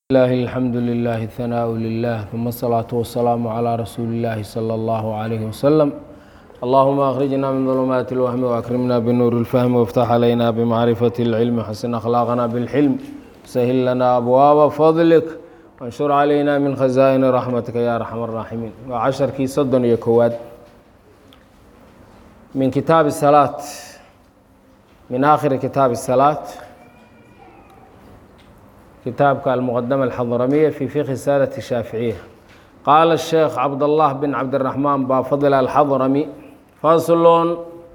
الله الحمد لله الثناء لله ثم الصلاة والسلام على رسول الله صلى الله عليه وسلم اللهم أخرجنا من ظلمات الوهم وأكرمنا بنور الفهم وافتح علينا بمعرفة العلم حسن أخلاقنا بالحلم سهل لنا أبواب فضلك وانشر علينا من خزائن رحمتك يا أرحم الراحمين وعشر كي صدن يكواد من كتاب الصلاة من آخر كتاب الصلاة kitaabka almuqadama alxadramiya fi fiqhi saadati shaaficiya qaala sheekh cabdallah bin cabdiraxmaan baa fadl alxadrami faslon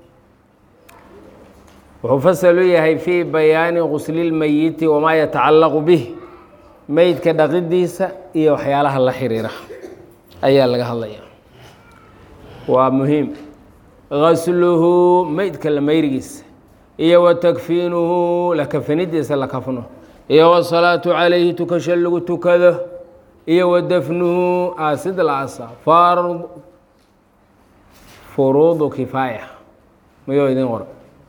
wuxuu fasal u yahay fii bayaani guslilmeyiti wamaa yatacallaqu bih meydka dhaqidiisa iyo waxyaalaha la xiriira ayaa laga hadlaya waa muhiim gasluhu meydka la meyrigiisa iyo wa takfiinuhu la kafanidiisa la kafno iyo wasalaatu calayhi tukasho lagu tukado iyo wa dafnuhu aasid la asa fard furuudu kifaaya mayoo idin qora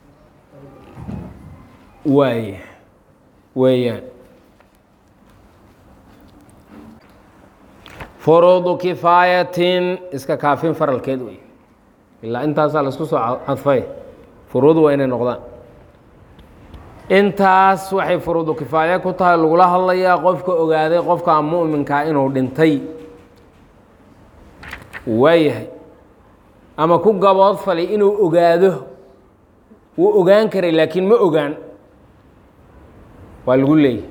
waay weeyaan furuudu kifaayatin iska kaafin faralkeed wey ilaa intaasaa laisku soo cadfay furuudu waa inay noqdaan intaas waxay furuudu kifaaya ku tahay lagula hadlayaa qofka ogaaday qofka mu'minkaa inuu dhintay waayahay ama ku gabood falay inuu ogaado wuu ogaan karay laakiin ma ogaan waa lagu leeyahy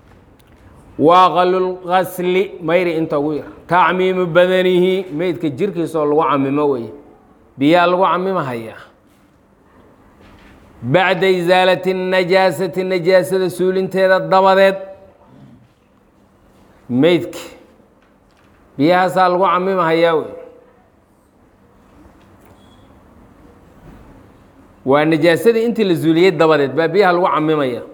waaqalulgasli mayri inta ugu yar tacmiimu badanihi meydka jirkiisa oo lagu camimo weye biyaa lagu camimahayaa bacda isaalati اnajaasati najaasada suulinteeda dabadeed meydka biyahaasaa lagu camimahayaa wey waa najaasadii intii la suuliyey dabadeed baa biyaha lagu camimaya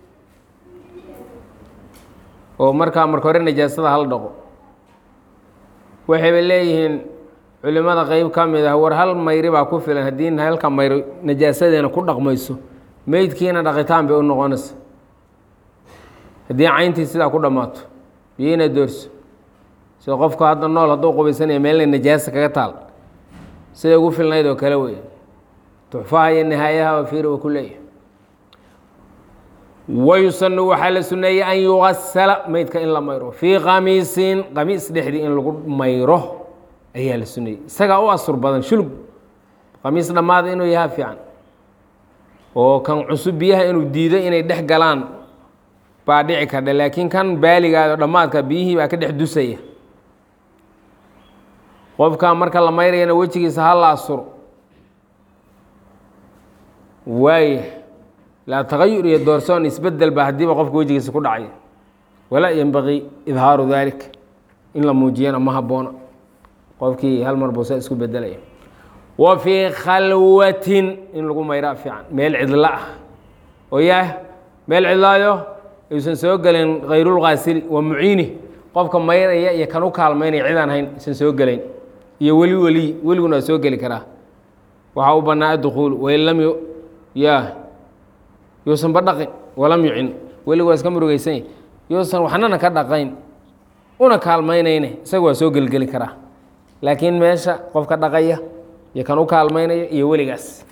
oo markaa marka hore najaasada hal dhaqo waxayba leeyihiin culimada qeyb ka mid ah war hal mayri baa ku filan haddii halka mayri najaasadeena ku dhaqmayso meydkiina dhaqitaan bay u noqonaysa haddii cayntii sidaa ku dhammaato biyiina doorso sida qofka hadda nool hadduu qubaysanaya meelna najaasa kaga taal siday ugu filnayd oo kale wey tuxfaha iyo nihaayaha fiir wa ku leeyahay wayusanu waxaa la suneeyey an yugasala meydka in la mayro fii qamiisin qamiis dhexdii in lagu mayro ayaa la suneeyey isagaa u asur badan shulug qamiis dhammaada inuu yahaa fiican oo kan cusub biyaha inuu diido inay dhex galaan baa dhici kardha laakiin kan baaligaado dhammaadka biyihii baa ka dhex dusaya qofka marka la mayrayana wejigiisa ha la asuro waaya laa tagayur iyo doorsoon isbedel ba haddiiba qofka wejigiisa ku dhacay walaa yenbaqii idhaaru dalik in la muujiyana ma habboona qofkii hal mar buu saa isku bedelaya wa fii khalwatin in lagu mayraa fiican meel cidlo ah oo yaah meel cidlaayo ayuusan soo gelin kayrulkaasili wa muciini qofka mayraya iyo kan u kaalmaynaya cidaan hayn aysan soo gelayn iyo weli weli weliguna waa soo geli karaa waxaa u bannaa addukuulu wain lam ya yuusan ba dhaqin walam yucin weligu waa iska murugeysanya yuusan waxnana ka dhaqayn una kaalmaynayne isaga waa soo gelgeli karaa laakiin meesha qofka dhaqaya iyo kan u kaalmaynaya iyo weligaas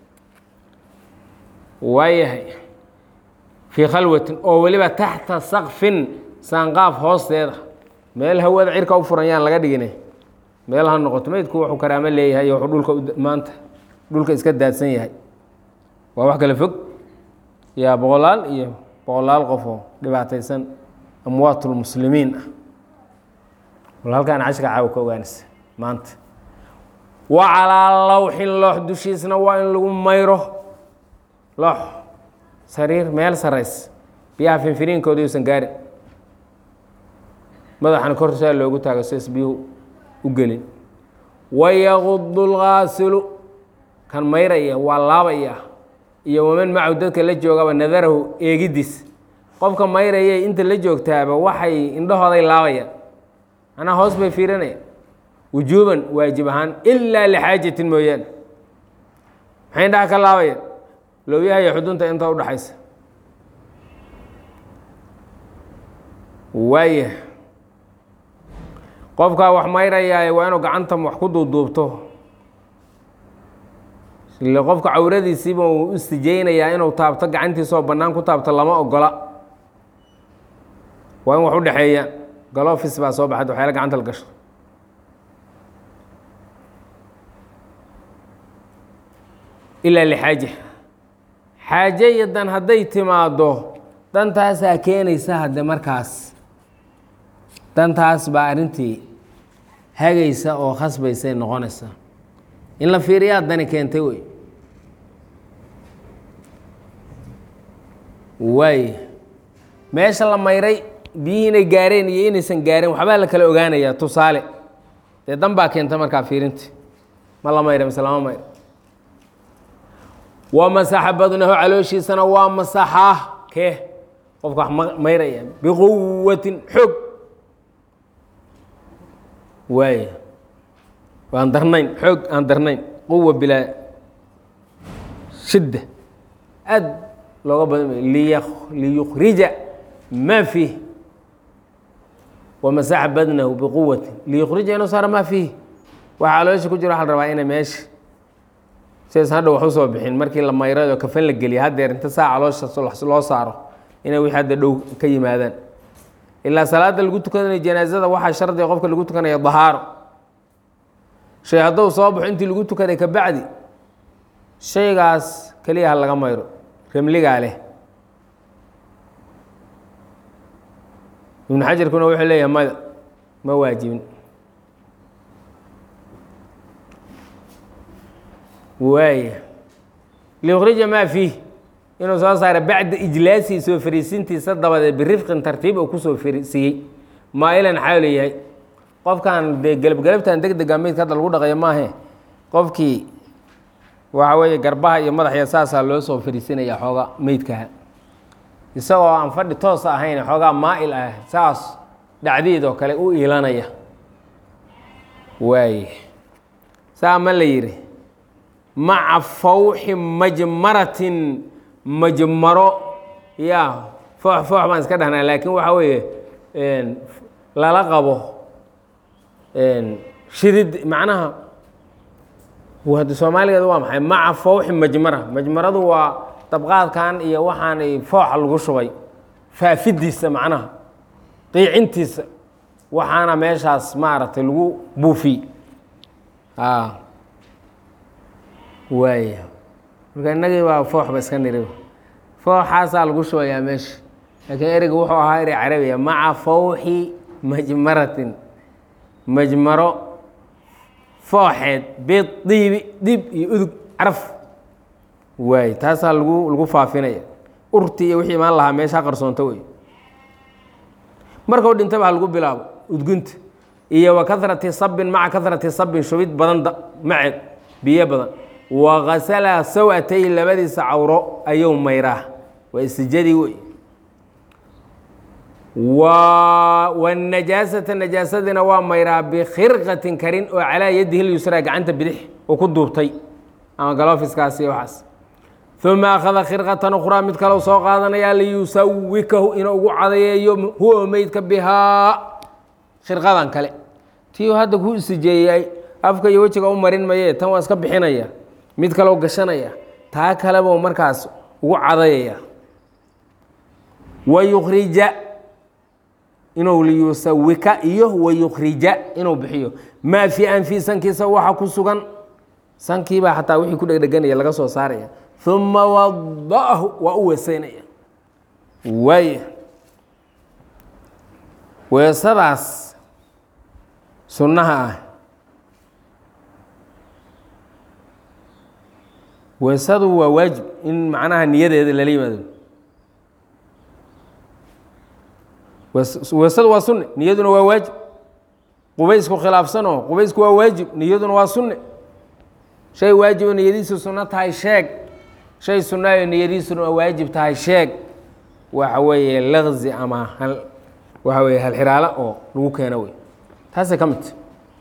waayahay fii khalwatin oo weliba taxta sakfin saanqaaf hoosteeda meel hawada cirka u furan yaan laga dhigine meel ha noqoto meydku wuxuu karaamo leeyahay iyo wuxuu dhulka maanta dhulka iska daadsan yahay waa wax kale fog yaa boqolaal iyo boqolaal qof oo dhibaataysan amwaatulmuslimiin ah wal halkaan cashka caawa ka ogaanaysa maanta wa calaa lawxin loox dushiisna waa in lagu mayro loox sariir meel sarays biyaha finfiriinkooda yuusan gaarin madaxana korsaa loogu taago sias biyuhu u gelin wayaqudu lgaasilu kan mayraya waa laabaya iyo waman macahu dadka la joogaba nadarahu eegidiis qofka mayraya inta la joogtaaba waxay indhahooday laabayaan manaa hoos bay fiirinayaan wujuuban waajib ahaan ilaa lixaajatin mooyaane maxay indhaha ka laabayaan lowyaha iyo xudunta inta udhaxaysa waaya qofkaa wax mayrayaaye waa inuu gacanta wax ku duuduubto ile qofka cawradiisiiba uu u istijeynayaa inuu taabto gacantiisoo bannaan ku taabto lama ogola waa in wax u dhexeeya galofis baa soo baxad waxyaala gacanta la gasho ilaa lixaaja xaaje iyo dan hadday timaaddo dantaasaa keenaysa hadde markaas dantaas baa arrintii hagaysa oo khasbaysay noqonaysa in la fiiriyaa dani keentay wey waay meesha la mayray biyihii inay gaareen iyo inaysan gaareen waxbaa la kala ogaanayaa tusaale dee dan baa keenta markaa fiirinta ma la mayra mise lama mayra waa masaxa badnahu calooshiisana waa masaxaa kee qofka wax ma mayraya biquwatin xoog waay aan darnayn xoog aan darnayn quwa bilaa shidda aad looga badan liy liyukhrija ma fiih wamasaxa badnahu biquwatin liyukhrija inuu saara ma fiih waxa caloosha ku jira waxa la rabaa inay meesha sidaas hadha wax usoo bixin markii la mayradoo kafan la geliya haddeer inta saa caloosha loo saaro inay wixii hadda dhow ka yimaadaan ilaa salaada lagu tukanayo janaazada waxaa shardiga qofka lagu tukanaya dahaaro shay hadduu soo baxo intii lagu tukaday ka bacdi shaygaas keliya ha laga mayro remligaa leh ibnu xajarkuna wuxuu leeyahay mada ma waajibin waaya liyukhrija maa fiih inuu soo saara bacda ijlaasii soo fariisintiisa dabadeed birifqin tartiib uu kusoo fariisiiyey maa'ilan xaalu yahay qofkan dee gelabgelabtan deg dega meydka hadda lagu dhaqayo maahe qofkii waxa weeye garbaha iyo madaxya saasaa loo soo fariisinaya xooga meydkaha isagoo aan fadhi toos ahayn xoogaa maa'il ah saas dhacdiid oo kale u iilanaya waaye saa ma la yidhi maca fawxi majmaratin majmaro ya foox foox baan iska dhahnaa laakiin waxaa weeye lala qabo shidid macnaha hadda soomaaligeedu waa maxay maca fawxi majmara majmaradu waa dabqaadkan iyo waxaan fooxa lagu shubay faafidiisa macnaha qiicintiisa waxaana meeshaas maaragtay lagu buufiy waaya marka innagii baa fooxba iska niri fooxaasaa lagu shubayaa meesha laakiin ereyga wuxuu ahaa erey carabiya maca fawxi majmaratin majmaro fooxeed bidiibi dib iyo udug caraf waay taasaa lagu lagu faafinaya urti iyo wixii imaan lahaa meesha qarsoonto wey markau dhintaba ha lagu bilaabo udgunta iyo wa karati sabin maca karati sabin shubid badan maceed biyo badan wakasala sawatay labadiisa cawro ayuu mayraa waa istijadii wey wanajaasata najaasadina waa mayraa bikhirqatin karin oo calaa yadihi lyusraa gacanta bidix uu ku duubtay ama galofiskaas iyo waxaas uma akhada khirqatan ukhraa mid kale soo qaadanayaa liyusawikahu inuu ugu cadayeeyo huwa meydka bihaa khirqadan kale tii hadda ku isijeeyay afka iyo wejiga u marin maye tan waa iska bixinaya mid kaleo gashanaya taa kalebuu markaas ugu cadayaya wayukhrija inuu liyusawika iyo wayukhrija inuu bixiyo maa fii anfi sankiisa waxa ku sugan sankiibaa xataa wixii ku dhegdheganaya laga soo saaraya uma wada'ahu waa u weeseynaya waaya weesadaas sunnaha ah weesadu waa waajib in macnaha niyadeeda lala yimaado weesadu waa sunne niyaduna waa waajib qubaysku khilaafsanoo qubaysku waa waajib niyaduna waa sunne shay waajibo niyadiisu sunno tahay sheeg shay sunnaayo niyadiisuna waajib tahay sheeg waxa weeye laqzi ama waxa weye halxiraalo oo lagu keeno wey taasay ka midta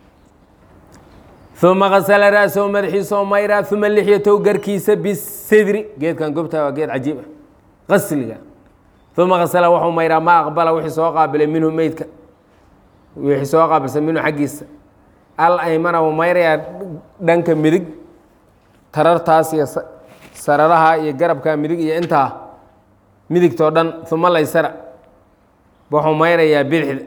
uma kasala ra'sahu madaxiisoo mayraa uma lixyatow garkiisa bisidri geedkan gobtaa waa geed cajiib ah qasliga uma kasala wuxuu mayraa maa aqbala wixii soo qaabilay minhu meydka wixii soo qaabilsan minhu xaggiisa al aymana wuu mayrayaa dhanka midig tarartaas iyo sararaha iyo garabka midig iyo intaa midigtoo dhan uma laysara wuxuu mayrayaa bidixda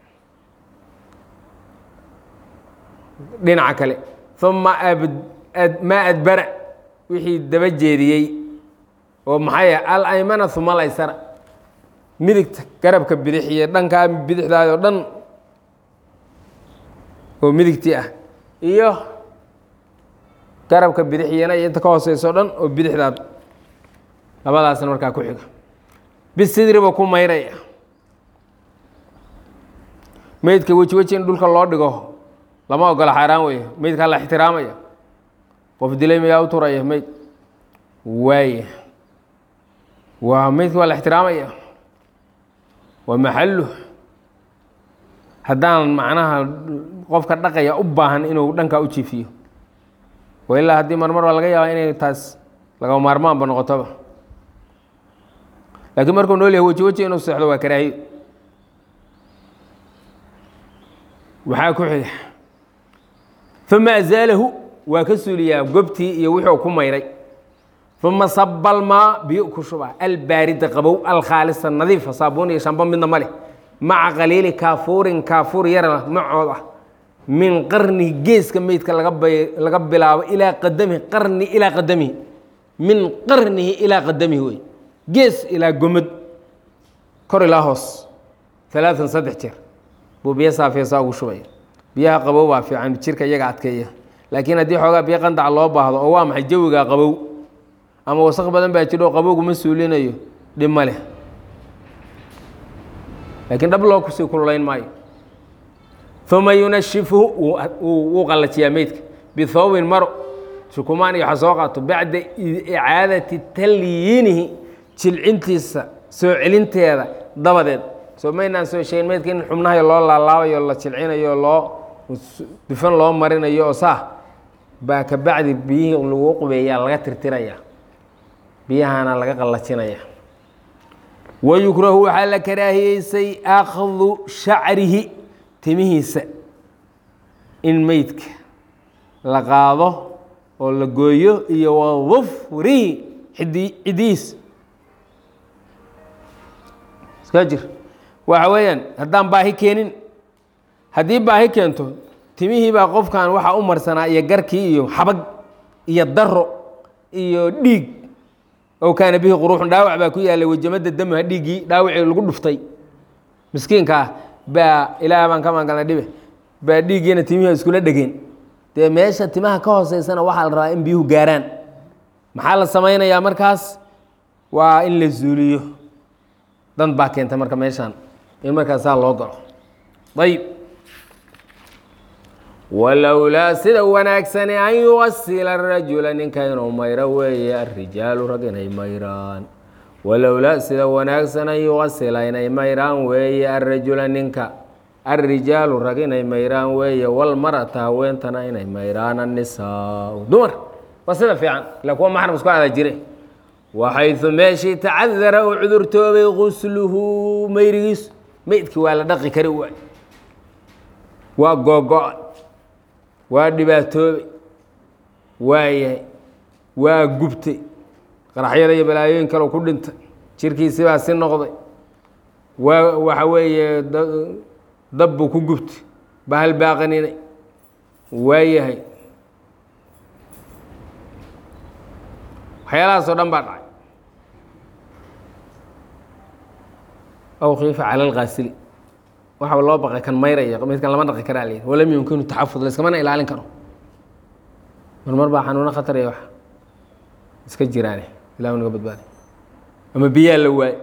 dhinaca kale uma maa adbara wixii daba jeediyey oo maxay al aymana uma laysara midigta garabka bidix iyo dhankaa bidixdaadoo dhan oo midigtii ah iyo garabka bidixiyana iyo inta ka hooseyso dhan oo bidixdaad labadaasna markaa ku xiga bisidri buu ku mayraya meydka weji weji in dhulka loo dhigo lama ogola xaaraan weeye meydkaa la ixtiraamaya qof dilay mayaa u turaya meyd waaya waa meydka waa la ixtiraamaya waa maxalu haddaan macnaha qofka dhaqaya u baahan inuu dhankaa u jiifiyo wa ilaa haddii marmar baa laga yaabaa inay taas laga maarmaanba noqotoba laakiin markuu nool yahay weji weji inuu seexdo waa karaahiyo waxaa ku xiga uma azaalahu waa ka suuliyaa gobtii iyo wuxuu ku mayray uma sabalmaa biyo ku shuba albaarida qabow alkhaalisa nadiifa saabuun iyo shambo midna ma leh maca qaliili kaafuurin kaafuur yara macood ah min qarnihi geeska meydka laga bilaabo ilaa qadamihi qarni ilaa qadamihi min qarnihi ilaa qadamihi wey gees ilaa gomad kor ilaa hoos alaaan saddex jeer buu biyo saafiya saa ugu shubaya biyaha qabow baa fiican jirka iyaga adkeeya laakiin haddii xoogaa biyo qandac loo baahdo oo waa maxay jawigaa qabow ama wasaq badan baa jiro oo qabowguma suulinayo dhib ma leh laakiin dhab loo kusii kululayn maayo uma yunashifuhu wuu qallajiyaa meydka bithawbin maro shukumaan iyo waxa soo qaato bacda icaadati talyiinihi jilcintiisa soo celinteeda dabadeed soo maynaan soo sheegin meydka in xubnahay loo laalaabayo la jilcinayo loo dufan loo marinayo oo saa baa ka bacdi biyihii lagu qubeeyaa laga tirtiraya biyahana laga qallajinaya wayukrahu waxaa la karaahiyeysay akhdu shacrihi timihiisa in meydka la qaado oo la gooyo iyo wadufrihi idi cidihiis iska jir waxa weeyaan haddaan baahi keenin haddii baahi keento timihii baa qofkan waxaa u marsanaa iyo garkii iyo xabag iyo daro iyo dhiig ow kaana bihi quruuxun dhaawac baa ku yaallay wejamada damaha dhiiggii dhaawacii lagu dhuftay miskiinka ah baa ilaah baan ka maangalnay dhibe baa dhiiggiina timihi iskula dhegeen dee meesha timaha ka hooseysana waxaa la rabaa in biyuhu gaaraan maxaa la samaynayaa markaas waa in la zuuliyo dan baa keentay marka meeshaan in markaasaa loo galo ayib walowlaa sida wanaagsani an yuwasila rajula ninka inuu mayro weeye arijaalu rag inay mayraan walowlaa sida wanaagsan an yuwasila inay mayraan weeye arajula ninka alrijaalu rag inay mayraan weeye walmarata haweentana inay mayraan annisaau dumar waa sida fiican ila kuwa maxram isku ada jire waxaydu meeshii tacadara uu cudurtoobay gusluhu mayrigiisu meydkii waa la dhaqi kari waay waa googo-a waa dhibaatoobay waa yahay waa gubtay qaraxyada iyo balaayooyin kaleu ku dhintay jirkiisii baa si noqday waa waxa weeye dab buu ku gubtay bahal baaqaninay waa yahay waxyaalahaasoo dhan baa dhacay aw khiifa cala alkaasili waxa loo baqay kan mayraya midkan lama dhaqi karaa layidhi walam yumkinu taxafud laiskamana ilaalin karo marmar baa xanuuno khatar iyo wax iska jiraane ilahu naga badbaaday ama biyaa la waayo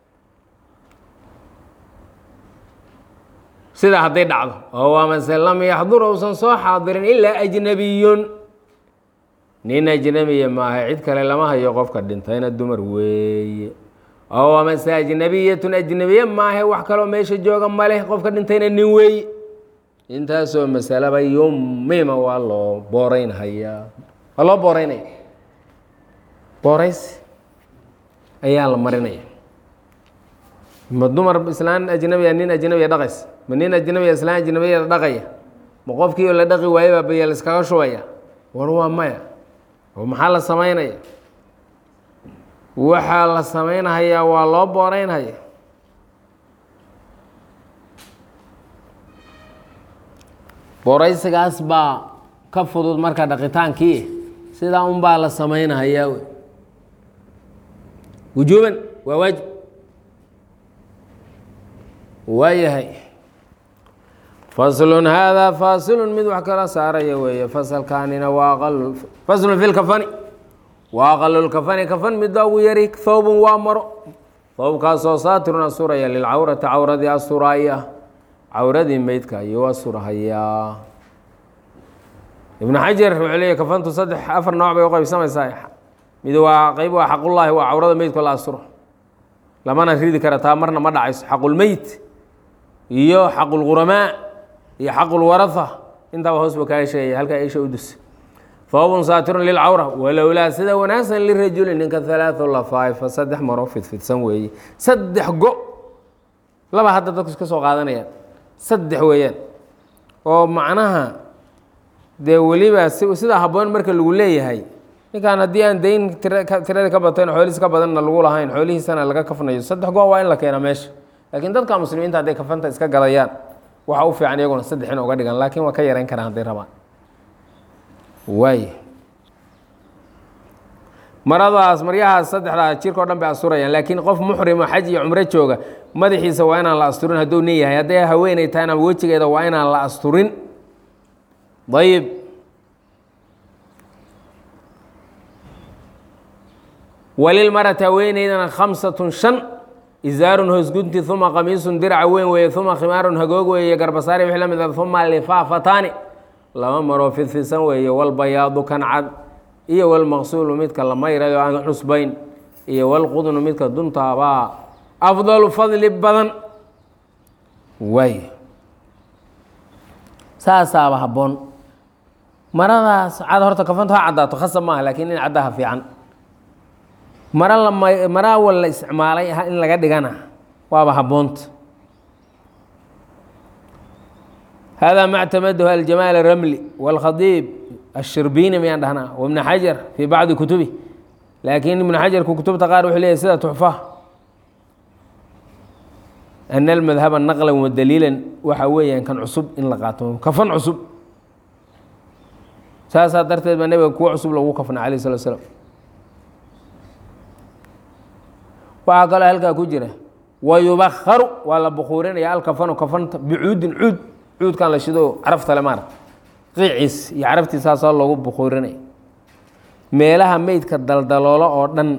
sidaa hadday dhacdo oo amase lam yaxdur uusan soo xaadirin ilaa ajnabiyun nin ajnabiya maaha cid kale lama hayo qofka dhintayna dumar weeye oo amase ajnabiyatun ajnabiye maahe wax kaloo meesha jooga maleh qofka dhintayna nin weeye intaasoo masalaba yumima waa loo booreynhayaa waa loo booreynaya booreys ayaa la marinaya ma dumar islaan ajnabiya nin ajnabiya dhaqays ma nin ajnabiya islaan ajnabiyada dhaqaya ma qofkii oo la dhaqi waayo baa baya laiskaga shubaya war waa maya oo maxaa la samaynaya waxaa la samaynahayaa waa loo booreynhaya booraysigaas baa ka fudud marka dhaqitaankii sidaa un baa la samaynahayaa wey wujuuban waa waajib waayahay faslun haadaa faasilun mid wax kala saaraya weeye fasalkaanina waa aqal faslun fi lkafani waa aqalulkafani kafan midda ugu yari thoobun waa maro thoobkaasoo saatirun asuraya lilcawrati cawradii asuraaya cawradii meydka ayuu asurahayaa ibnu xajar wuxuu leeyahy kafantu saddex afar nooc bay u qaybsamaysaa mid waa qeyb waa xaqullaahi waa cawrada meydka la asuro lamana ridi kara taa marna ma dhacayso xaqulmeyt iyo xaqulquramaa iyo xaqulwaraha intaaba hoos ba kaa sheegaya halkaa isha u dus thoobun saatirun lilcawra walowlaa sida wanaagsan lirajuli ninka halaau lafaay fa saddex maro fidfidsan weeye saddex go laba hadda dadku iska soo qaadanayaan saddex weeyaan oo macnaha dee weliba sidaa habboon marka lagu leeyahay ninkaan haddii aan dayn tirada ka batayn xoolihiis ka badanna lagu lahayn xoolihiisana laga kafnayo saddex go waa in la keena meesha laakiin dadka muslimiinta hadday kafanta iska gadayaan waxa u fiican iyaguna saddex in uga dhigan laakiin waa ka yarayn karaan hadday rabaan waay maradaas maryahaas saddexdaa jirka o dhan bay asturayaan laakiin qof muxrimo xaj iyo cumro jooga madaxiisa waa inaan la asturin hadduu nin yahay hadday haweeney tahayna wejigeeda waa inaan la asturin ayib walilmarati haweeneydana khamsatun shan izaarun hoosgunti uma qamiisun diraca weyn weeye uma khimaarun hagoog weeye garbasaari wixii la mid a uma lifaafataani laba maroo fidfidsan weeye walbayaadu kan cad iyo walmaqsuulu midka la mayrayo aan cusbayn iyo walqudnu midka duntaabaa afdalu fadli badan waay saasaaba habboon maradaas cad horta kafantu ha caddaato khasab maaha laakiin in caddaha fiican mara la mara wal la isticmaalay in laga dhigana waaba habboonta hada ma اctamaduhu aljamaal الramli wاlkhadiib الshirbiini miyaan dhahnaa wibn xajar fii bacdi kutubi laakiin ibn xajarku kutubta qaar wuxuu leeyahy sida tuxfa ana almadhaba naqla wa daliilan waxa weeyaan kan cusub in la qaato kafan cusub saasaa darteed baa nebiga kuwo cusub lagu kafna alayh الslat slam waxaa kaloo halkaa ku jira wayubakaru waa la bukuurinaya alkafanu kafanta bicuudin cuud cuudkan la shido caraftale maarata qiiciis iyo caraftiisaasoo loogu bukuurinaya meelaha meydka daldaloolo oo dhan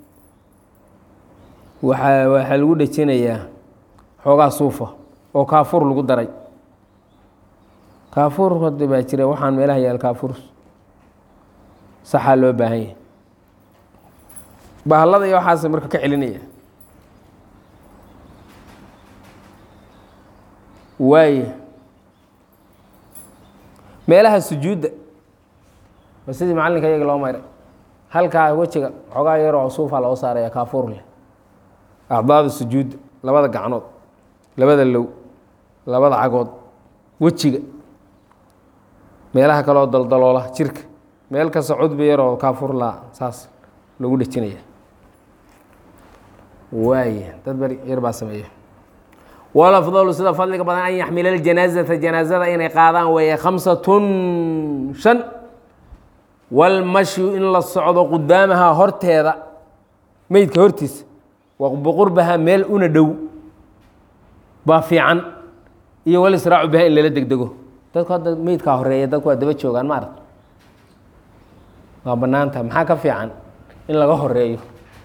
waaa waxaa lagu dhejinayaa xoogaa suufa oo kaafuur lagu daray kaafuur hada baa jira waxaan meelaha yaal kaafuur saxaa loo baahan yahay bahallada iyo waxaas marka ka celinaya waaya meelaha sujuudda waa sidii macallinka iyaga loo mayray halkaa wejiga xoogaa yaroo suufaa loo saaraya kaafuur leh acdaada sujuudda labada gacnood labada low labada cagood wejiga meelaha kaloo daldaloola jirka meel kasta cudbi yaroo kaafuur laa saas lagu dhejinaya waaya dad bari yar baa sameeya walafdalu sida fadliga badan an yaxmila ljanaazata janaazada inay qaadaan weeye khamsatun shan walmashyu in la socdo qudaamaha horteeda meydka hortiisa waqbiqurbaha meel una dhow baa fiican iyo walisraacu biha in lala degdego dadku hadda meydkaa horeeya dadku waa daba joogaan ma arag waa banaanta maxaa ka fiican in laga horeeyo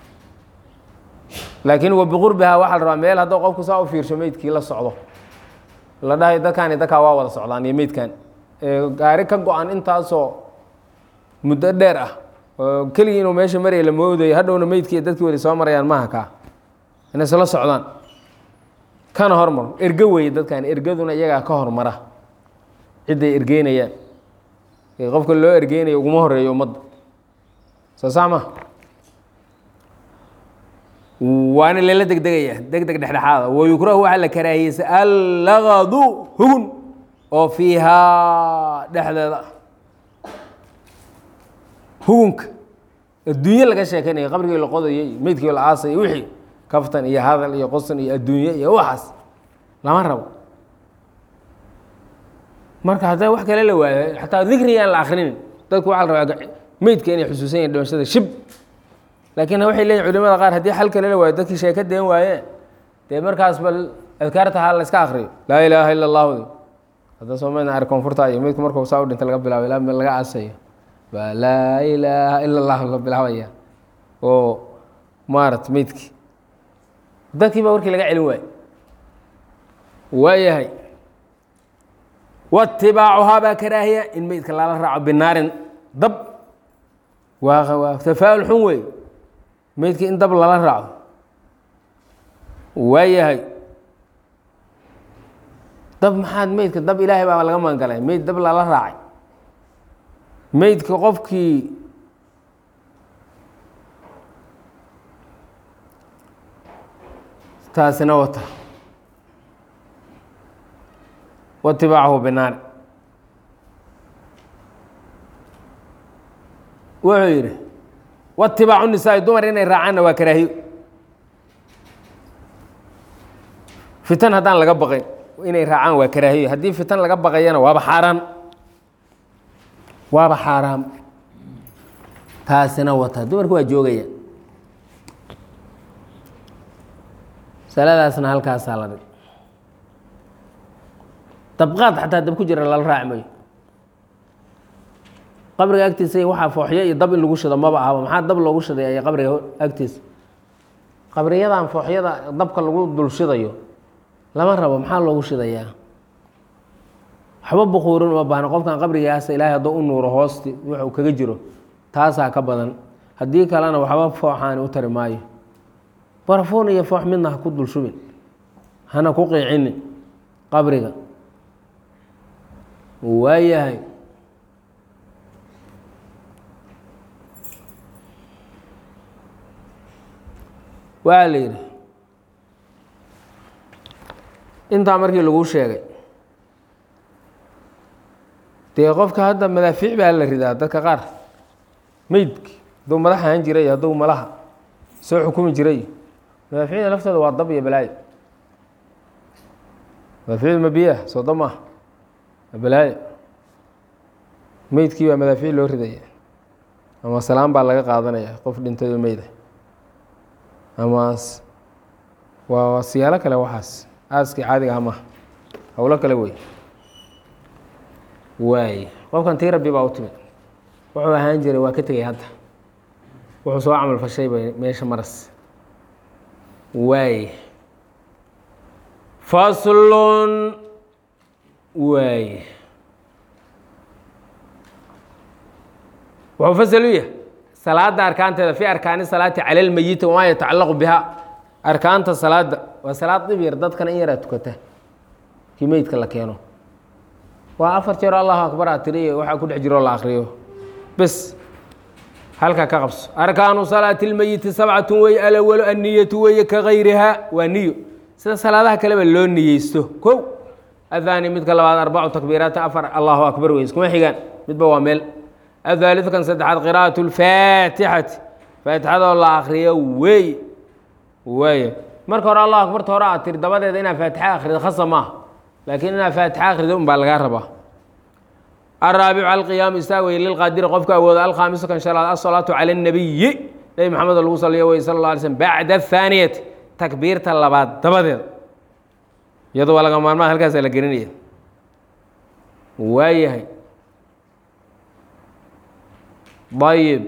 laakiin wabiqurbiha waxaa la rabaa meel hadduu qofku saa u fiirsho meydkii la socdo la dhahay dadkaani dadkaa waa wada socdaan iyo meydkan gaari ka go-an intaasoo muddo dheer ah oo keligii inuu meesha maraya la moodayo hadhowna meydkii dadkii wali soo marayaan maaha kaa inay isla socdaan kana hormar ergo weeye dadkan ergaduna iyagaa ka hormara cidday ergeynayaan qofka loo ergeynayo uguma horeeyo ummadda soo sax ma waana lala degdegaya deg deg dhexdhexaada wayukrahu waxaa la karaahiyeysa allagadu hugun oo fiihaa dhexdeeda hugunka adduunye laga sheekeynaya qabrigii la qodayo iyo meydkii la aasay iyo wixii kaftan iyo hadal iyo qosan iyo adduunye iyo waxaas lama rabo marka haddaa wax kale la waayo xataa dikriyaan la akrinin dadku waxaa la rabaa meydka inay xusuusan yahin dhimashada shib laakiin waxay leeyihin culimada qaar haddii xal kale la waayo dadkii sheeka deen waayeen dee markaas bal adkaarta ha la iska akriyo laa ilaaha ila allahu hadda soomaalina ar koonfurta iyo meydku markuu saa u dhinta laga bilaabo ilaa laga aasayo baa laa ilaaha ila allahu la bilaabaya oo maarat meydkii dadkii baa warkii laga celin waayo waayahay watibaacuhaa baa karaahiya in meydka lala raaco binaarin dab waa waa tafaa'ul xun wey meydka in dab lala raaco waayahay dab maxaad meydka dab ilaahay baa laga magangalay meyd dab lala raacay meydka qofkii taasina wata watibaacahu binaari wuxuu yidhi watibaacu nisaai dumar inay raacaanna waa karaahiyo fitan haddaan laga baqayn inay raacaan waa karaahiyo haddii fitan laga baqayana waaba xaaraan waaba xaaraam taasina wata dumarku waa joogaya saladaasna halkaasaa la dhig dabqaad xataa dab ku jira lala raaci mayo qabriga agtiisa waxaa fooxyo iyo dab in lagu shido maba ahaba maxaa dab loogu shiday qabriga agtiisa qabriyadan fooxyada dabka lagu dul shidayo lama rabo maxaa loogu shidayaa waxba bukuurin uma baahna qofkan qabrigaasa ilaahay hadduu u nuuro hoosti wuxuu kaga jiro taasaa ka badan haddii kalena waxba fooxaani u tari maayo barafuun iyo foox midna ha ku dul shubin hana ku qiicinin qabriga waayahay waxaa la yidhi intaa markii lagu sheegay dee qofka hadda madaafiic baa la ridaa dadka qaar meydki hadduu madax ahaan jiray hadduu malaha soo xukumi jiray madaaficda laftooda waa dab iyo balaayo madaaficdu ma biyaah soo dab maaha waa balaayo meydkii baa madaafiic loo ridaya ama salaan baa laga qaadanaya qof dhintayoo meyda ama waa siyaalo kale waxaas aaskii caadiga ah maha howlo kale wey waay qofkan tii rabbi baa u timid wuxuu ahaan jiray waa ka tegay hadda wuxuu soo camal fashay bay meesha maras waay faslun waay wuxuu fasal u yahay salaada arkaanteeda fi arkaani salaati cala lmeyiti wamaa yatacalaqu biha arkaanta salaada waa salaad dhib yar dadkana in yaraa tukata kii meydka la keeno waa afar jeer allahu akbar aa tiriy waxaa ku dhex jiroo la akriyo bes halkaa ka qabso arkaanu salaati اlmeyiti sabcatu wey alawalu anniyatu weeye ka gayriha waa niyo sida salaadaha kaleba loo niyeysto kow ahaani midka labaad arbacu takbiiraati afar allahu akbar wey iskuma xigaan midba waa meel ahaaliث kan saddexaad qira'aة اlfaatixati faatixadoo la akriyo wey waay marka hore allah akbarta hore aad tiri dabadeeda inaad faatixa akrido khasa maaha laakiin inaad faatixa akrido un baa lagaa rabaa الرaaبع القyaaم istaag wey lilqاadiri qofka awooda alkhamisu kan شhanaad الصلاaةu calى النabiyi nebi mxamed oo lagu saliyo wey sal اله alay slm bacda الثaaniyati takbiirta labaad dabadeeda iyado waa laga maarmaa halkaasa la gelinaya waayahay ayb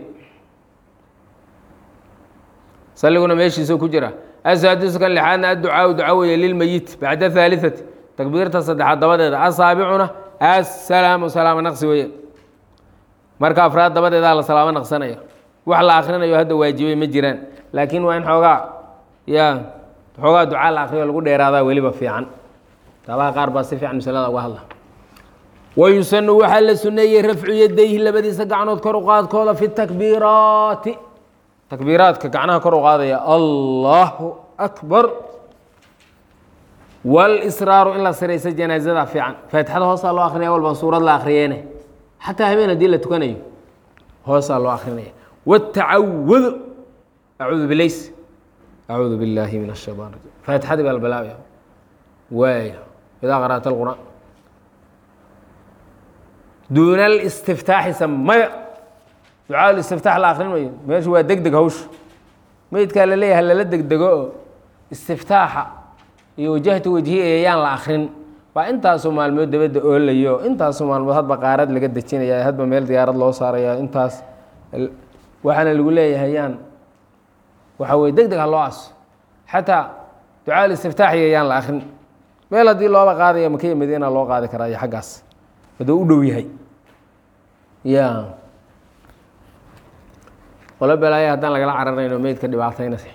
saliguna meeshiisa ku jira asaadisu kan lixaadna adducaaءu duca weye lilmeyit bacda الثaaliثati takbiirta saddexaad dabadeeda asaabicuna assalaamu salaamo naqsi weye marka afraad dabadeedaa la salaamo naqsanaya wax la akrinayo hadda waajibay ma jiraan laakiin waa in xoogaa ya xoogaa ducaa la akriyo lagu dheeraadaa weliba fiican taabaha qaar baa si fiican masalada uga hadla wayusanu waxaa la suneeyey rafcu yadayhi labadiisa gacnood kor u qaadkooda fi takbiiraati takbiiraadka gacnaha kor u qaadaya allahu akbar walisraaru in la siraysa janaazada fiican faatixada hoosaa loo akrinaya walbaan suurad la akriyeene xataa habeen haddii la tukanayo hoosaa loo akrinaya wtacawudu acuudu bilays acuudu billaahi min ashayطan rajim faatixadii baa la bilaabaya waay idaa qara'ta alqur'aan duuna alistiftaaxi samaya ducaa istiftaax la akrin mayo meeshu waa deg deg hawsha meydkaa la leeyahay lala degdego oo istiftaaxa iyo wajahtu wejhi ayaan la akrin waa intaasoo maalmood dabadda oolayo intaasoo maalmood hadba qaarad laga dejinaya hadba meel diyaarad loo saaraya intaas waxaana lagu leeyahay yaan waxa weye deg deg ha loo aso xataa ducaa istiftaaxiya yaan la akrin meel haddii looba qaadaya makiya madiina loo qaadi karaa iyo xaggaas hadduu u dhow yahay ya qolo belaaya haddaan lagala cararayno meydka dhibaataynase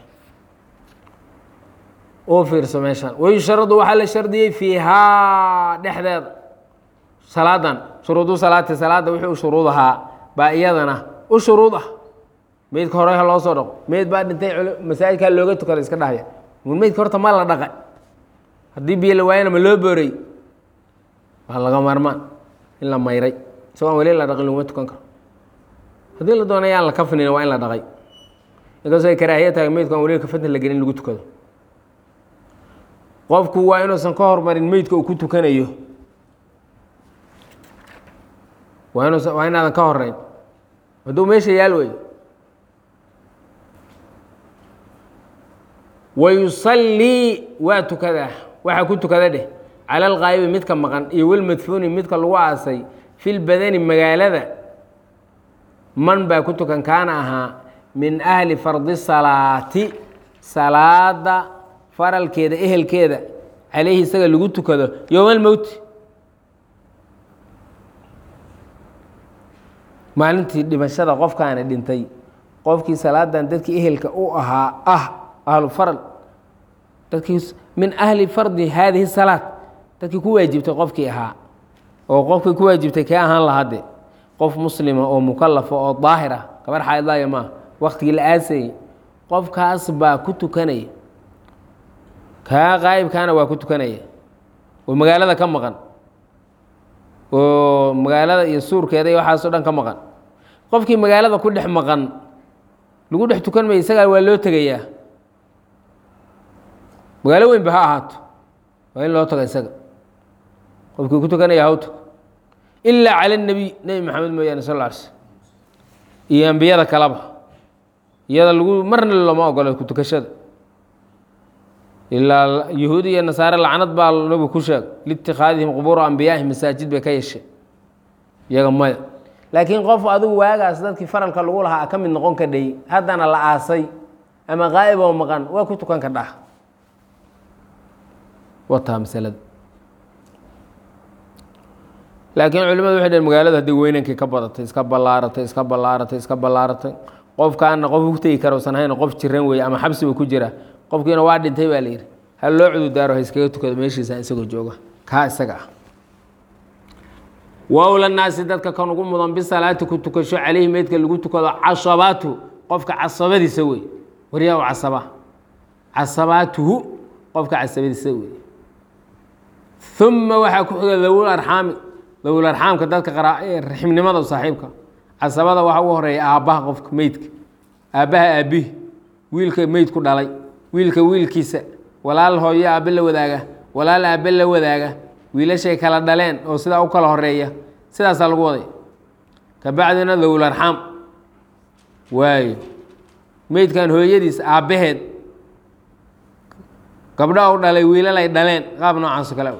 u fiirso meeshaan wayusharadu waxaa la shardiyey fiihaa dhexdeeda salaadan shuruudu salaati salaadda wixii u shuruud ahaa baa iyadana u shuruud ah meydka hore ha loo soo dhaqo meyd baa dhintay masaajidkaa looga tukada iska dhahaya mun meydka horta ma la dhaqay haddii biyo la waayana ma loo boorey waa laga maarmaan in la mayray isagoon weli la dhaqin laguma tukan karo haddii la doona yaan la kafnina waa in la dhaqay inkastoo ay karaahiya tahay meydku aan weli kafanta la gelin lagu tukado qofku waa inuusan ka hormarin meydka uu ku tukanayo waa inuusan waa inaadan ka horeyn hadduu meesha yaal weyo wayusallii waa tukadaa waxaa ku tukada dheh cala alqaa'ibi midka maqan iyo walmadfuuni midka lagu aasay fi lbadani magaalada man baa ku tukan kaana ahaa min ahli fardi salaati salaada faralkeeda ehelkeeda calayhi isaga lagu tukado yowma almowti maalintii dhimashada qofkaana dhintay qofkii salaadan dadkii ehelka u ahaa ah ahlu faral dadkii min ahli fardi haadihi salaad dadkii ku waajibtay qofkii ahaa oo qofkii ku waajibtay kee ahaan lahade qof muslima oo mukalafa oo daahir ah gabar xaydlaaya maaha waktigii la aasayey qofkaas baa ku tukanaya kaa qaa'ibkaana waa ku tukanaya oo magaalada ka maqan oo magaalada iyo suurkeeda iyo waxaasoo dhan ka maqan qofkii magaalada ku dhex maqan lagu dhex tukan maya isagaa waa loo tegayaa magaalo weynba ha ahaato waa in loo taga isaga qofkii ku tukanaya hawta ilaa cala nebiy nebi maxamed mooyaane sal lla alay slm iyo ambiyada kaleba iyada lagu marna looma ogolo ku tukashada ilaa yahuudi iyo nasaare lacnad baa nabigu ku sheeg liitikhaadihim qubuura ambiyaahi masaajid bay ka yeeshe iyaga maya laakiin qof adigu waagaas dadkii faralka lagu lahaa ka mid noqon kadhay haddana la aasay ama qaa'ib oo maqan waa ku tukan kadhaa wataa masalada laakiin culimadu waxay dheen magaalada haddii weynankii ka badatay iska ballaaratay iska ballaaratay iska ballaaratay qofkaana qof ku tegi kara usan hayn qof jiran weeye ama xabsiba ku jira qofkiina waa dhintay baa la yidhi hal loo cududaaro ha iskaga tukado meeshiisa isagoo jooga kaa isaga ah wowla naasi dadka kan ugu mudan bisalaati ku tukasho caleyhi meydka lagu tukado casabaatu qofka casabadiisa wey waryaa u casaba casabaatuhu qofka casabadiisa wey uma waxaa ku xiga dawul arxaami dawul arxaamka dadka raximnimada saaxiibka casabada waxaa ugu horeeya aabbaha qofka meydka aabbaha aabihi wiilka meydku dhalay wiilka wiilkiisa walaal hooyo aabbe la wadaaga walaal aabbe la wadaaga wiilashay kala dhaleen oo sidaa u kala horeeya sidaasaa lagu waday kabacdina dawul arxaam waayo meydkan hooyadiis aabbaheed gabdha u dhalay wiilal ay dhaleen qaab noocaasoo kale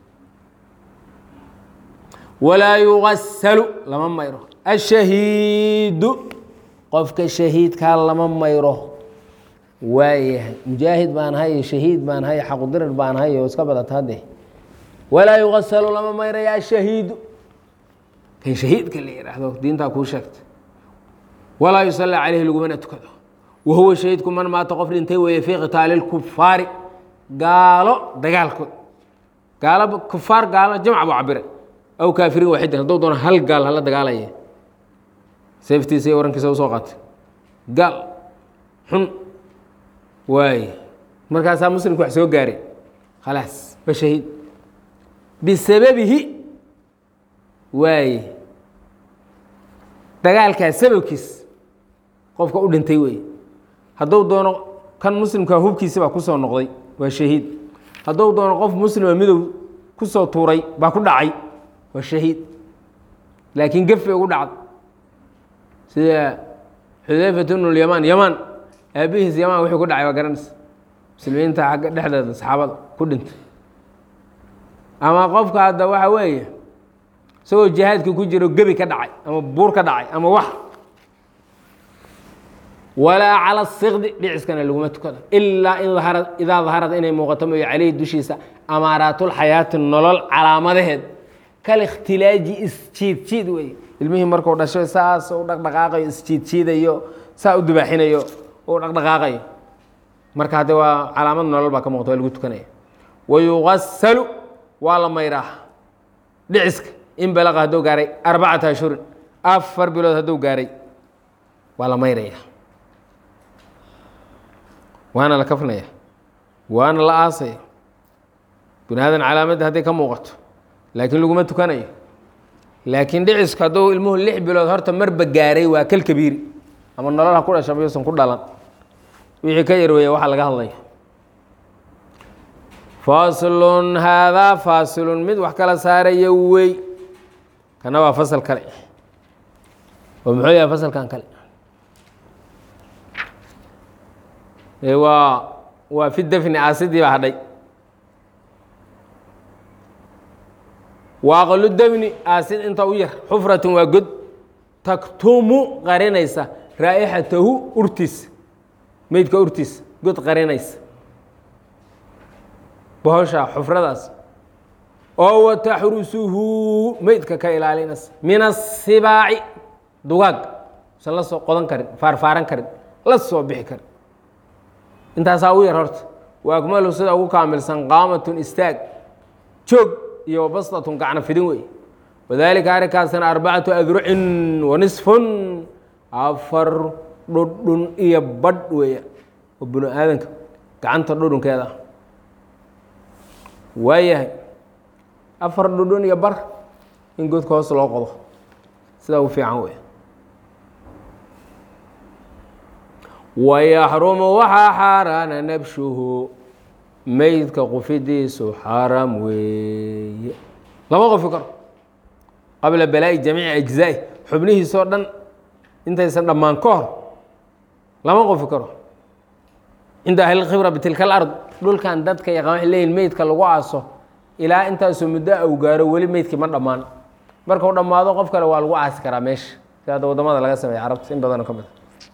walaa yugasalu lama mayro ashahiidu qofka shahiidkaa lama mayro waayahay mujaahid baan hay shahiid baan hay xaqudirir baan hay oo iska badata hadde walaa yugasalu lama mayraya ashahiidu kan shahiidka la yidhaahdo diintaa kuu sheegtay walaa yusallaa caleyhi lagumana tukado wa huwa shahiidku man maata qof dhintay weeye fii qitaali lkufaari gaalo dagaalkood gaalo kufaar gaalo jamc buu cabiray aw kaafiriin waaxidin hadduu doona hal gaal hala dagaalaya seeftiisa iyo warankiisa usoo qaatay gaal xun waay markaasaa muslimka wax soo gaaray khalaas waa shahiid bisababihi waaye dagaalkaas sababkiis qofka u dhintay wey hadduu doono kan muslimka hubkiisa baa kusoo noqday waa shahiid hadduu doono qof muslima midow kusoo tuuray baa ku dhacay waa shahiid laakiin gefe ugu dhacday sida xudayfat bnu lyamaan yamaan aabihiis yamaan wuxuu ku dhacay waa garanaysa muslimiinta agga dhexdeeda saxaabada ku dhintay ama qofka hadda waxa weeye isagoo jihaadka ku jiro gebi ka dhacay ama buur ka dhacay ama wax walaa cala sikdi dhiciskana laguma tukado ilaa in aharad idaa daharad inay muuqato mooyo caleyhi dushiisa amaaraatulxayaati nolol calaamadaheed kal ikhtilaaji isjiidjiid wey ilmihii markuu dhasho saas u dhaqdhaqaaqayo isjiidjiidayo saa u dubaaxinayo u dhaqdhaqaaqayo marka hadde waa calaamad nolol baa ka muuqata waa lagu tukanaya wayugasalu waa la mayraa dhiciska in balaqa hadduu gaaray arbacata ashhurin afar bilood hadduu gaaray waa la mayraya waana la kafnaya waana la aasaya bini aadan calaamadda hadday ka muuqato laakiin laguma tukanayo laakiin dhicisku hadduu ilmuhu lix bilood horta marba gaaray waa kal kabiiri ama nolol ha ku dhasha mayuusan ku dhalan wixii ka yarweeya waxaa laga hadlaya faslun haadaa faasilun mid wax kala saaraya wey kana waa fasal kale oo muxuu yahay fasalkan kale waa waa fi defni aasidii baa hadhay waaqalu defni aasid inta u yar xufratun waa god taktumu qarinaysa raa'ixatahu urtiisa meydka urtiisa god qarinaysa bohosha xufradaas oo wataxrusuhu meydka ka ilaalinaysa min asibaaci dugaag usan la soo qodan karin faarfaaran karin la soo bixi karin intaasaa u yar horta wa akmalu sida ugu kaamilsan qaamatun istaag joog iyo bastatun gacno fidin wey wadaalika arrinkaasna arbacatu adrucin wa nisfun afar dhudhun iyo badh weeya oo binu aadanka gacanta dhudhunkeeda waayahay afar dhudhun iyo bar in godka hoos loo qodo sida ugu fiican wey wayaxrumu waxaa xaaraana nabshuhu meydka qufidiisu xaaraam weeye lama qofi karo qabla balaa'i jamiici ajzaa'i xubnihiisoo dhan intaysan dhammaan ka hor lama qofi karo cinda ahlilkhibra bitilka alard dhulkan dadka yaqaan waxay leeyihin meydka lagu aaso ilaa intaasoo muddo au gaaro weli meydkii ma dhammaan markuu dhammaado qof kale waa lagu aasi karaa meesha si hadda waddamada laga sameeya carabta in badanoo ka mid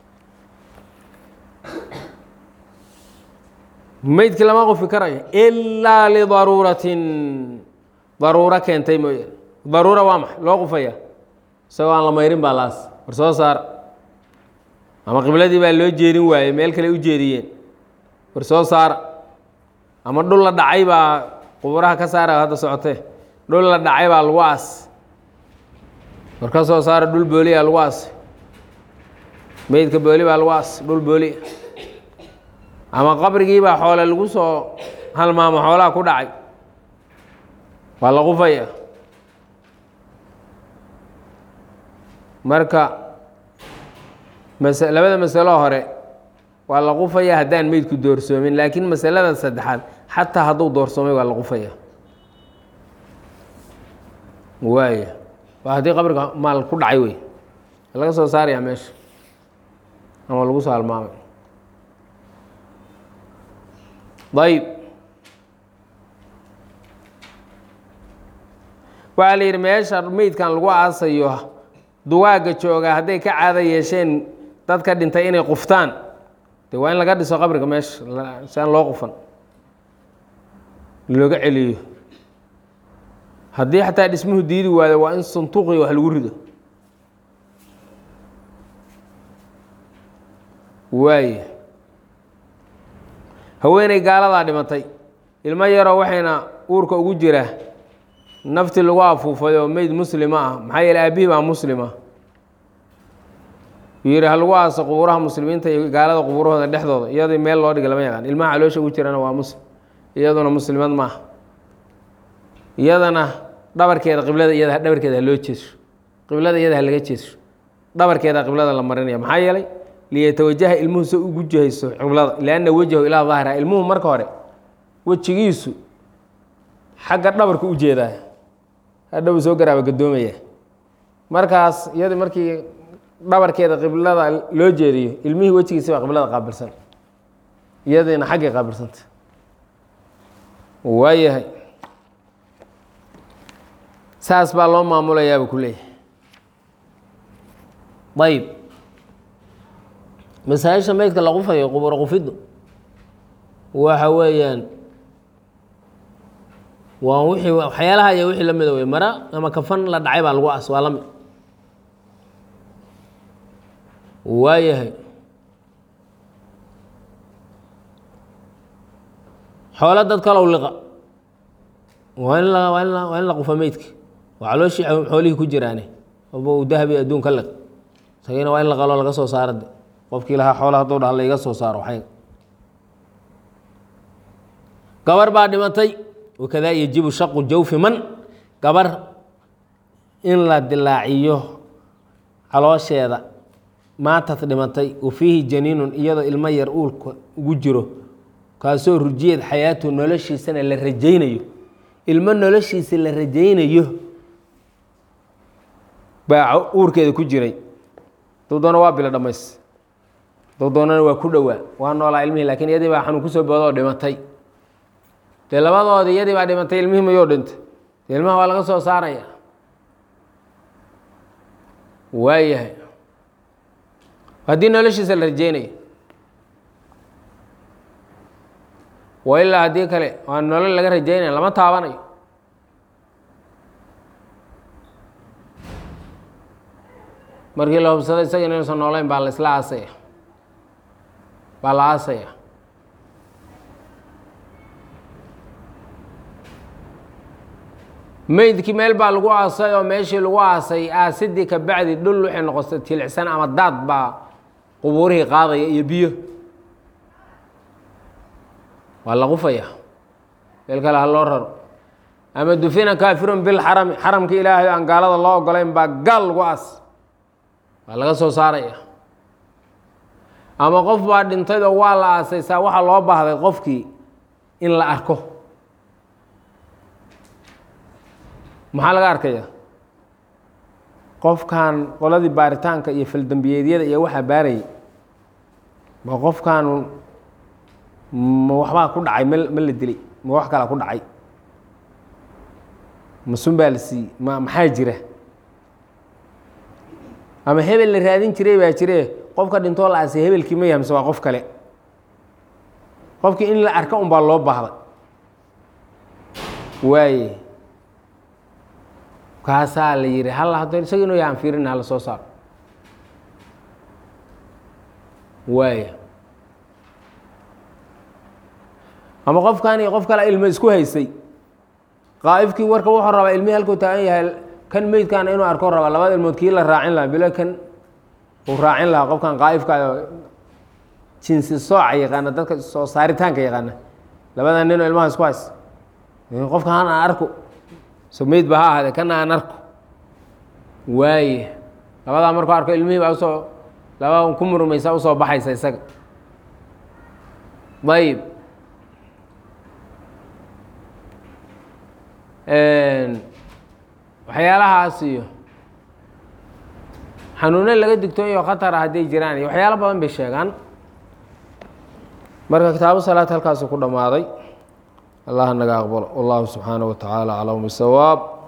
meydkii lama qofi karayo ilaa lidaruuratin daruuro keentay mooye daruura waa maxay loo qufaya isagoo aan la mayrin baa laas war soo saar ama qibladii baa loo jeedin waayey meel kale u jeediyeen war soo saara ama dhul la dhacay baa quburaha ka saara hadda socotee dhul la dhacay baa lagu aas war ka soo saara dhul booliya lagu aas meydka booli baa lagu aas dhul booli ama qabrigii baa xoole lagu soo halmaamo xoolaha ku dhacay waa la qufaya marka mas labada masalo hore waa la qufaya haddaan meydku doorsoomin laakiin masalada saddexaad xataa hadduu doorsoomay waa la qufaya waaya waa haddii qabriga maal ku dhacay wey laga soo saarayaa meesha ama lagu soo halmaamay ayb waxaa la yidhi meesha meydkan lagu aasayo dugaagga jooga hadday ka caado yeesheen dadka dhintay inay quftaan de waa in laga dhiso qabriga meesha si aan loo qufan looga celiyo haddii xataa dhismuhu diidi waayo waa in santuuqi wax lagu rido waay haweeney gaaladaa dhimatay ilmo yaroo waxayna uurka ugu jira naftii lagu afuufay oo meyd muslima ah maxaa yeele aabihii baa muslima yidhi ha lagu aaso qubuuraha muslimiinta iyo gaalada qubuurahooda dhexdooda iyadoo meel loo dhiga lama yaqaan ilmaha caloosha ugu jirana waa muslim iyaduna muslimad maaha iyadana dhabarkeeda qiblada iyada dhabarkeeda ha loo jeeso qiblada iyada ha laga jeeso dhabarkeeda qiblada la marinaya maxaa yeelay liyatawajaha ilmuhu se ugu jihayso qiblada lianna wejhahu ilaa daahira ilmuhu marka hore wejigiisu xagga dhabarka u jeedaa hadhow soo garaaba gadoomaya markaas iyada markii dhabarkeeda qiblada loo jeediyo ilmihii wejigiisi baa qiblada qaabilsan iyadiina xaggay qaabilsanta waayahay saas baa loo maamulayaaba ku leeyahay ayb masaajisha meydka la qufayo quburo qufiddu waxa weeyaan waa wixii waxyaalaha iyo wixii la mida wey mara ama kafan la dhacay baa lagu as waa la mid waayahay xoolo dad kalow liqa waa in la waa in la waa in la qufa meydka waa calooshii xoolihii ku jiraane oba uu dahabi adduun ka liq isagina waa in la qaloo laga soo saaro de qofkii lahaa xoola hadduu dhaha laiga soo saaro waxay gabar baa dhimatay wakadaa yajibu shaqu jawfi man gabar in la dilaaciyo caloosheeda maantad dhimatay wa fiihi janiinun iyadoo ilmo yar uulka ugu jiro kaasoo rujiyeed xayaatu noloshiisana la rajaynayo ilmo noloshiisa la rajaynayo baa uurkeeda ku jiray dowdoona waa bilo dhammays dowdoonana waa ku dhowaa waa noolaa ilmihii lakin iyadii baa xanuun kusoo boodoo dhimatay dee labadoodii iyadii baa dhimatay ilmihii mayoo dhintay dee ilmaha waa laga soo saaraya waayahay haddii noloshiisa la rajeynayo wa ilaa haddii kale waa nolol laga rajeynaya lama taabanayo markii la hubsado isaga inuusan noolayn baa la isla aasaya baa la aasaya meydkii meel baa lagu aasay oo meeshii lagu aasay aasidii ka bacdi dhul waxay noqotay tilicsan ama daad baa qubuurihii qaadaya iyo biyo waa la qufaya meel kale ha loo raro ama dufina kaafirun bilxarami xaramka ilaahay aan gaalada loo ogolayn baa gaal lagu aas waa laga soo saaraya ama qof baa dhintayoo waa la aasaysaa waxaa loo baahday qofkii in la arko maxaa laga arkaya qofkan qoladii baaritaanka iyo faldembiyeedyada iyo waxaa baarayay ma qofkan ma waxbaa ku dhacay ma ma la dilay ma wax kalaa ku dhacay ma sun baa la siiyey ma maxaa jira ama hebel la raadin jiray baa jire qofka dhintoo la aasay hebelkii ma yahay mise waa qof kale qofkii in la arka un baa loo baahday waaye kaasaa la yihi hal haddo isaga inuu yahan fiirin hala soo saaro waaya ama qofkan iyo qof kale ilmo isku haysay qaa'ifkii warka wuxuu rabaa ilmihii halkuu taagan yahay kan meydkaana inuu arko rabaa labada ilmood kii la raacin lahaa bilo kan uu raacin lahaa qofkan qaa'ifkaayo jinsi sooca yaqaana dadka soo saaritaanka yaqaana labada ninoo ilmaha isku hays qofka han aan arko so meyd ba ha ahaadee kana aan arko waaye labadaa markuu arko ilmihii baa usoo labaa ku murmaysa usoo baxaysa isaga ayib waxyaalahaas iyo xanuuno laga digtooyo khatara hadday jiraan iyo waxyaalo badan bay sheegaan marka kitaabu salaad halkaasu ku dhammaaday allah naga aqbalo wallahu subxaanaه wa tacaala aclam bisawaab